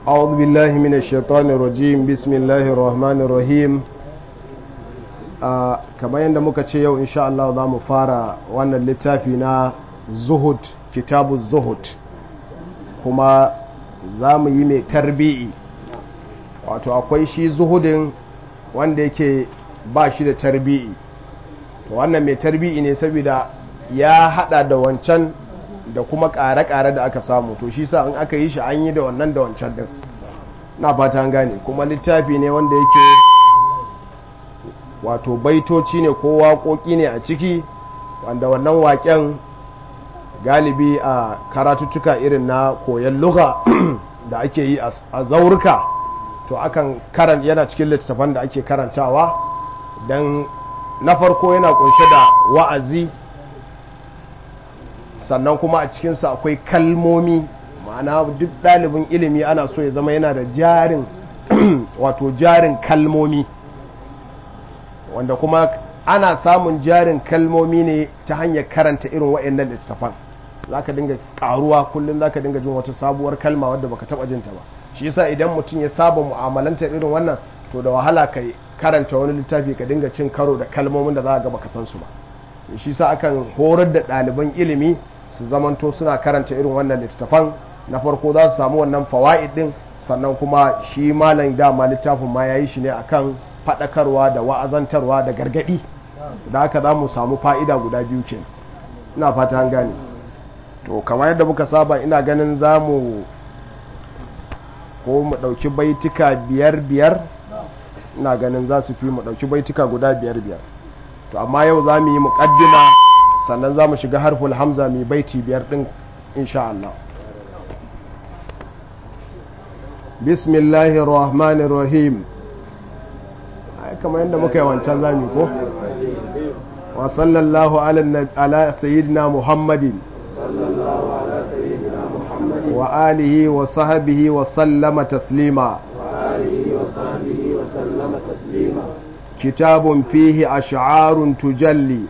أعوذ بالله من الشيطان الرجيم بسم الله الرحمن الرحيم kamar yadda muka ce yau insha Allah za mu fara wannan littafi na zuhud kitabu zuhud kuma za mu yi mai tarbi'i wato akwai shi zuhudin wanda yake ba shi da tarbi'i to wannan mai tarbi'i ne saboda ya hada da wancan da kuma ƙare-ƙare da aka samu to shi sa in aka yi shi an yi da wannan da wancan din na fata gane kuma littafi ne wanda yake wato baitoci ne ko waƙoƙi ne a ciki wanda wannan waƙen galibi a karatuttuka irin na koyon luga da ake yi a zaurika to akan karan yana cikin littattafan da ake karantawa don na farko yana kunshe da wa'azi sannan kuma a cikinsa akwai kalmomi ma'ana duk ɗalibin ilimi ana so ya zama yana da jarin wato jarin kalmomi wanda kuma ana samun jarin kalmomi ne ta hanyar karanta irin wa'annan littattafan za ka dinga karuwa kullum za ka dinga jin wata sabuwar kalma wadda baka taba jinta ba shi yasa idan mutum ya saba mu'amalanta irin wannan to da wahala ka karanta wani littafi ka dinga cin karo da kalmomin da za ga baka san su ba shi yasa akan horar da ɗaliban ilimi su zamanto suna karanta irin wannan littattafan na farko za su samu wannan fawaid din sannan kuma shi malam dama littafin ma yayi shi ne akan faɗakarwa da wa'azantarwa da gargaɗi da haka za mu samu fa'ida guda biyu ke ina fata an gane to kamar yadda muka saba ina ganin za mu ko mu ɗauki baitika biyar biyar ina ganin za su fi mu ɗauki baitika guda biyar biyar to amma yau za mu yi muƙaddima sannan za mu shiga harful hamza mai baiti biyar ɗin insha Allah bismillahir rahmanir rahim kamar yadda muka yi wancan zami ko wa sallallahu ala sayyidina muhammadin wa alihi wa sahabihi wa sallama taslima kitabun fihi ash'arun tujalli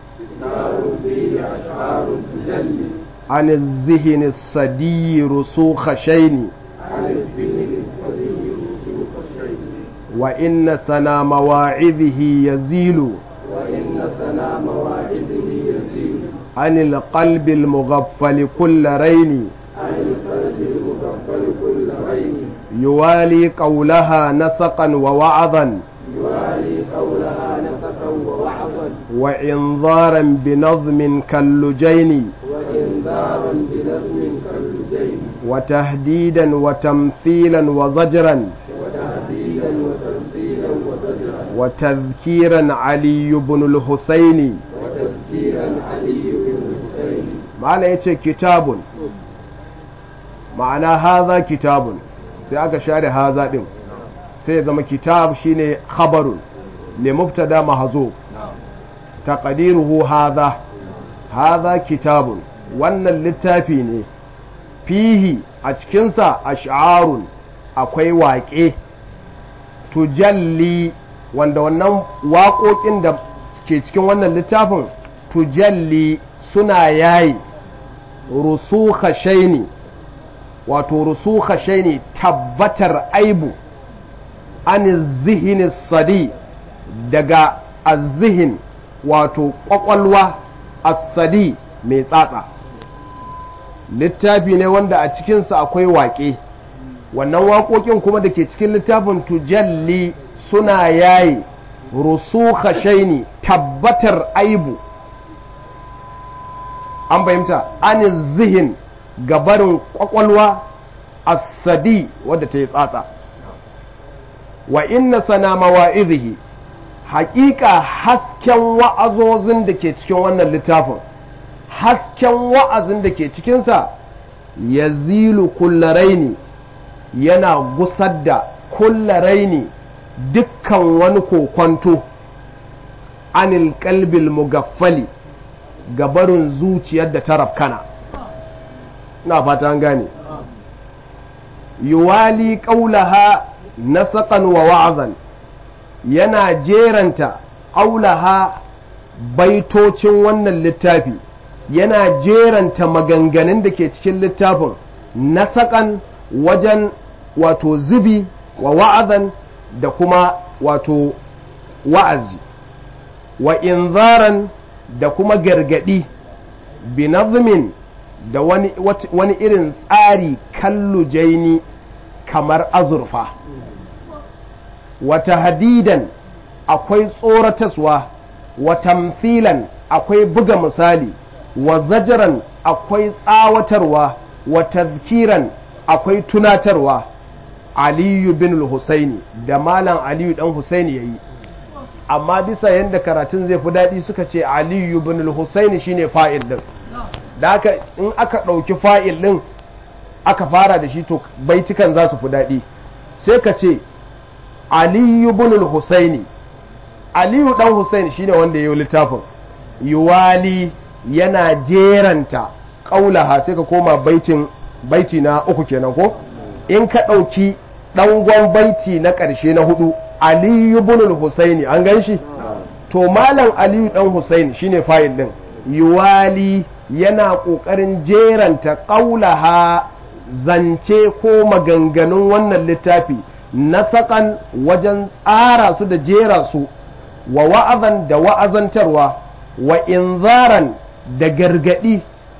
عن الذهن الصدي رسوخ شيني وإن سنا مواعظه يزيل وإن سنا مواعظه يزيل عن القلب المغفل كل رين عن القلب المغفل كل رين يوالي قولها نسقا ووعظا يوالي قولها نسقا ووعظا وإنذارا بنظم كاللجين وإنذارا بنظم كاللجين وتهديدا وتمثيلا وزجرا وتهديدا وتمثيلا وزجرا وتذكيرا علي بن الحسين وتذكيرا علي بن الحسين ma'ana ya ce kitabun ma'ana haza kitabun sai aka share haza ɗin sai ya zama kitab shine khabarun li mubtada mahzu taqdiruhu haza haza kitabun wannan littafi ne fihi a cikinsa ash'arun akwai waƙe tujalli wanda wannan waƙoƙin da ke cikin wannan littafin tujalli suna yayi rusukha shaini wato rusukha shaini tabbatar aibu an zihini sadi daga azihin wato kwakwalwa asadi mai tsatsa littafi ne wanda a cikinsa akwai waƙe wannan waƙoƙin kuma da ke cikin littafin tujalli suna yayi rusukha shaini tabbatar aibu an fahimta an zihin gabarin kwakwalwa asadi wadda ta yi tsatsa wa inna sana mawa'izihi haƙiƙa hasken wa'azozin da ke cikin wannan littafin hasken wa'azin da ke cikinsa ya zilu kullaraini yana gusar da kullaraini dukkan wani kokwanto anil kalbil mugaffali gabarin zuciyar da ta rafkana na fata an gane yuwali ƙaulaha na saƙan wa wa'azan yana jeranta ƙaulaha baitocin wannan littafi yana jeranta maganganun da ke cikin littafin na saƙan wajen wato zubi wa wa'azan da kuma wato wa'azi wa inzaran da kuma gargadi binazmin da wani, wani irin tsari kallujaini kamar azurfa wata hadidan akwai tsorataswa wa tamfilan akwai buga misali wa zajaran akwai tsawatarwa wa tazkiran akwai tunatarwa aliyu bin husaini da malam aliyu dan husaini yayi amma bisa yadda karatun zai fi daɗi suka ce aliyu bin husaini shine fa'il din da haka in aka ɗauki fa'il din aka fara da shi to baitukan za su fi daɗi sai ka ce aliyu bin husaini aliyu dan husaini shine wanda ya yi littafin yuwali yana jeranta ƙaulaha sai ka koma baitin baiti na uku kenan ko in ka ɗauki ɗangon baiti na ƙarshe na hudu aliyu bin husaini an gan shi to malam aliyu dan husaini shine fayil din yuwali yana ƙoƙarin jeranta ƙaulaha zance ko maganganun wannan littafi na saƙan wajen tsara su da jera su wa wa'azan da wa'azantarwa wa inzaran da gargaɗi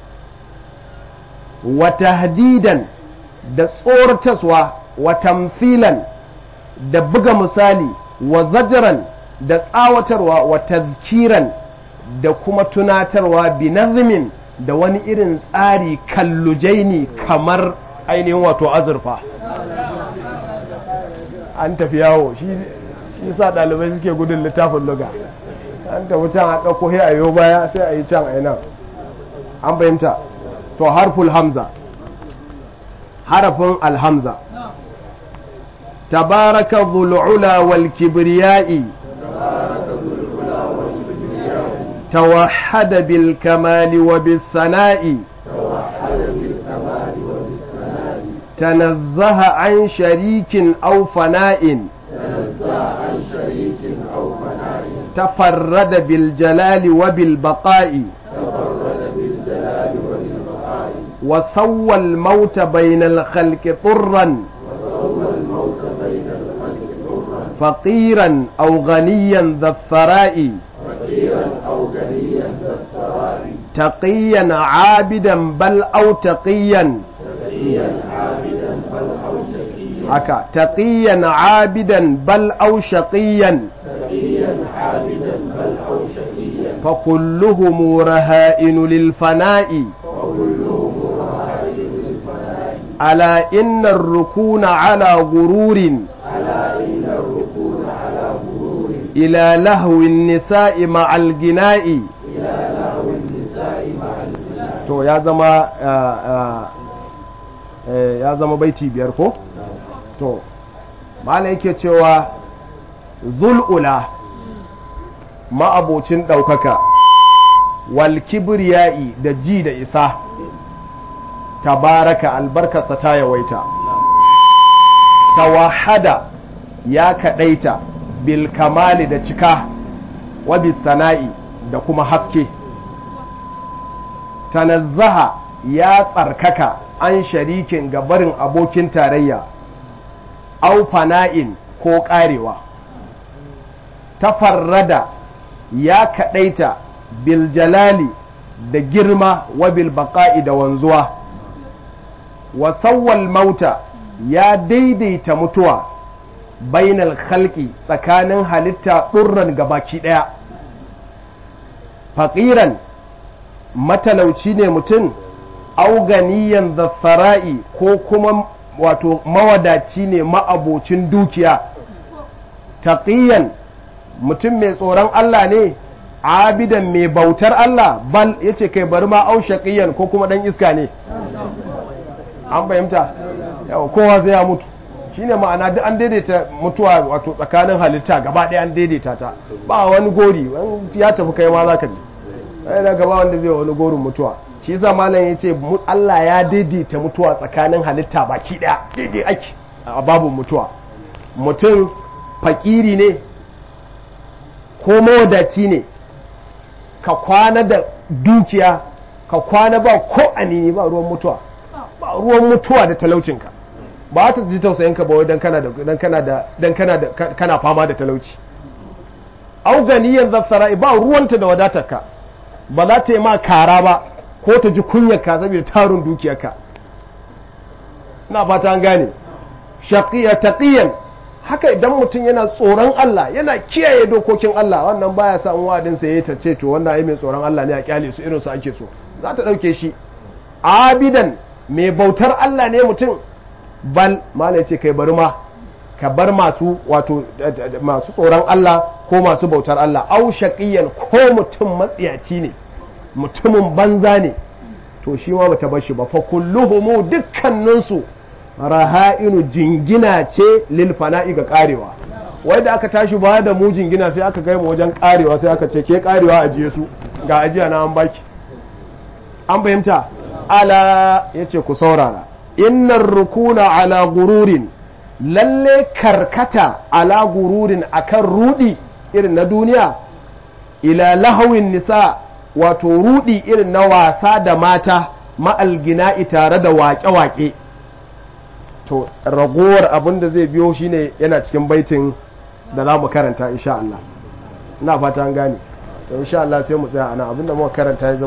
wa tahdidan da tsorataswa wa tamfilan da buga misali wa zajaran da tsawatarwa wa tazkiran da kuma tunatarwa bi nazmin da wani irin tsari kallujaini kamar ainihin wato azurfa an tafi yawo shi sa ɗalibai suke gudun littafin luga an tafi can a ɗauko a yau baya sai a yi can a nan an fahimta to harful hamza harafin alhamza tabaraka zul'ula wal kibriya'i توحد بالكمال وبالثناء تنزه عن شريك أو فناء تفرد بالجلال وبالبقاء وسوى الموت بين الخلق طرا فقيرا أو غنيا ذا الثراء تقيا عابدا بل أو تقيا haka taqiyan abidan bal aw shaqiyan fa kulluhum raha'in lil fana'i ala inna ar-rukuna ala gururin ila lahwi an-nisa'i ma'al gina'i to ya zama ya zama baiti biyar ko to mala yake cewa zul'ula ma'abocin ɗaukaka wal kibriya'i da ji da isa tabaraka albarkarsa ta yawaita tawahada ya kaɗaita bil kamali da cika wa sana'i da kuma haske tanazzaha ya tsarkaka an sharikin gabarin abokin tarayya au fana'in ko ƙarewa tafarrada ya kaɗaita biljalali da girma wa bilbaƙa'i da wanzuwa wasawwal mauta ya daidaita mutuwa bainal khalqi tsakanin halitta ɗurran gabaki ɗaya faƙiran matalauci ne mutum auganiyan zaffara'i ko kuma wato mawadaci ne ma'abocin dukiya taqiyan mutum mai tsoron Allah ne abidan mai bautar Allah bal yace kai bari ma au shaqiyan ko kuma dan iska ne an fahimta yawa kowa zai ya mutu shine ma'ana duk an daidaita mutuwa wato tsakanin halitta gaba ɗaya an daidaita ta ba wani gori ya tafi kai ma zaka ji ai da gaba wanda zai wani gorin mutuwa shi yasa malam yace Allah ya daidaita mutuwa tsakanin halitta baki daya daidai ake a babu mutuwa mutum fakiri ne ko mawadaci ne ka kwana da dukiya ka kwana ba ko anini ba ruwan mutuwa ba ruwan mutuwa da talaucinka ba ta ji tausayin ka ba wai dan kana da dan kana da dan kana da kana fama da talauci au ganiyan zassara ba ruwanta da wadatarka ba za ta yi ma kara ba ko ta ji kunyarka saboda tarun dukiyarka ina fata an gane shaqiya taqiyan haka idan mutum yana tsoron Allah yana kiyaye dokokin Allah wannan baya sa wadin sa yayi ta ce to wannan ai mai tsoron Allah ne a kyale su irin su ake so za ta dauke shi abidan mai bautar Allah ne mutum bal mala yace kai bari ma ka bar masu wato masu tsoron Allah ko masu bautar Allah au shaqiyan ko mutum matsiyaci ne mutumin banza ne to shi ma bata bar shi ba fa kulluhumu dukkaninsu raha'inu jingina ce lil fana'i ga karewa wai da aka tashi ba da mu jingina sai aka kai mu wajen karewa sai aka ce ke karewa ajiye su ga ajiya na an baki an fahimta ala yace ku saurara innar rukuna ala gururin lalle karkata ala gururin akan rudi irin na duniya ila lahawin nisa wato rudi irin na wasa da mata ma'algina'i tare da waƙe-waƙe to ragowar abin da zai biyo shine yana cikin baitin da za mu karanta insha Allah ina fata an gane to insha Allah sai mu tsaya ana abin da muka karanta ya